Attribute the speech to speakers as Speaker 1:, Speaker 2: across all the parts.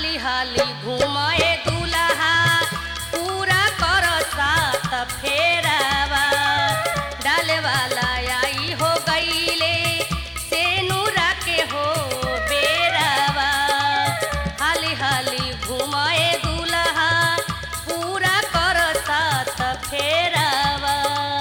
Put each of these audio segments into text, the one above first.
Speaker 1: हाली हाली घुमाए दुल्हा पूरा कर सात फेरावा डाले वाला आई हो गईले से नूरा के हो बेरावा हाली हाली घुमाए दुल्हा पूरा कर सात फेरावा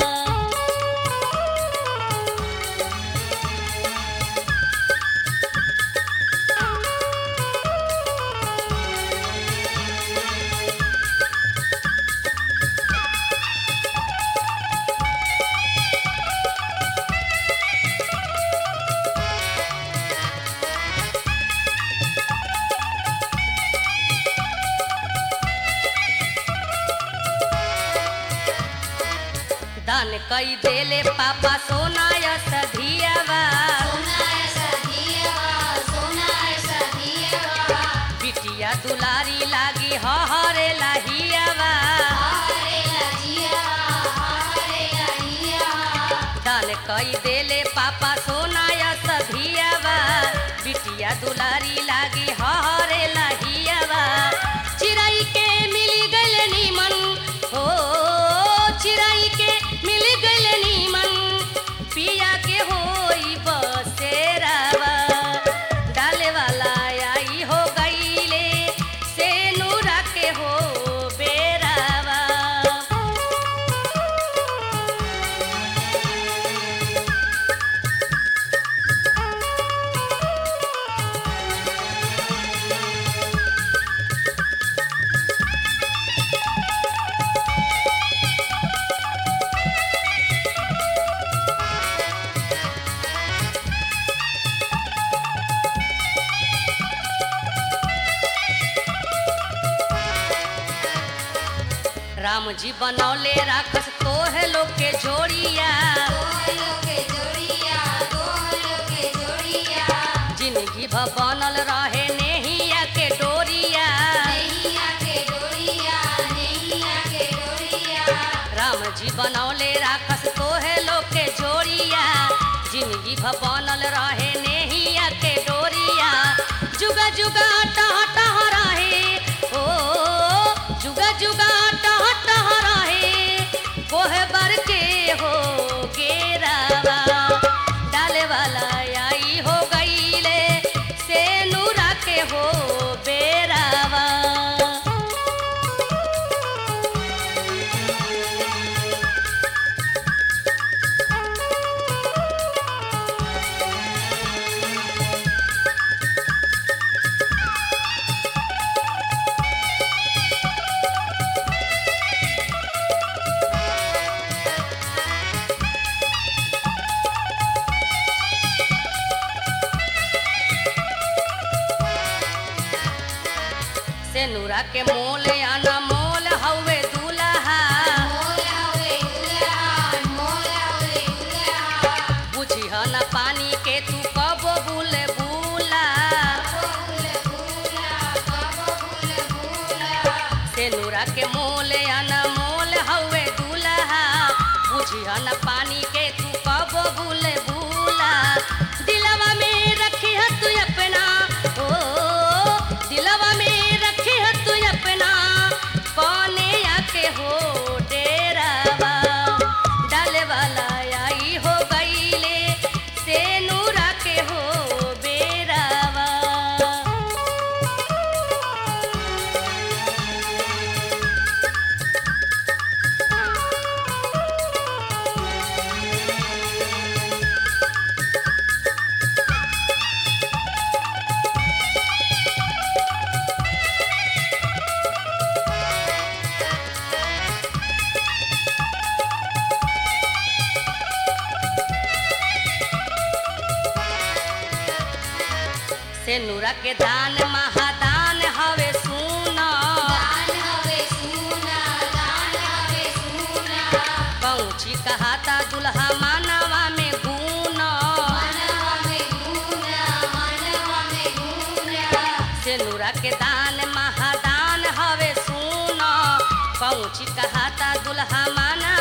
Speaker 1: दान कई देले पापा सोना यस धियावा बिटिया दुलारी लागी हरे लाहियावा दान कई देले पापा सोना यस धियावा बिटिया दुलारी लागी हरे लाहियावा चिड़ै के मिली गइल नीमन हो चिड़ै के मिल गइल नीमन पिया के होई बसेरावा डाले वाला आई हो गईले से नूरा के हो बेरावा राम जी बनौले राखस तोहे लोग के जोड़िया जिंदगी भ बनल रहे नेहिया के डोरिया राम जी बनौले राखस तोहे लोग के जोड़िया जिंदगी भ बनल रहे नेहिया के डोरिया जुगा जुगा टह टह रहे ओ जुगा जुगा टह टह रहे कोहे बर के हो गेरावा डाले वाला आई हो गईले से नूरा के हो बेरावा से नूरा के मोल आना मोल हवे दूल्हा बुझिह न पानी के तू कब बुल बुला से नूरा के मोल आना मोल हवे दूल्हा बुझिह न पानी के तू कब बुल बुला दिलवा में रखिह तू अपना ओ दिलवा में रखिह तू अपना कौने आके हो डेरावा डाले वाला आई हो गईले से नूरा के हो बेरावा से नूरा के दान महादान हवे सुना पहुँची कहाता दुल्हा मानवा में गुना से नूरा के दान महादान हवे सुना पहुँची कहाता दुल्हा मानवा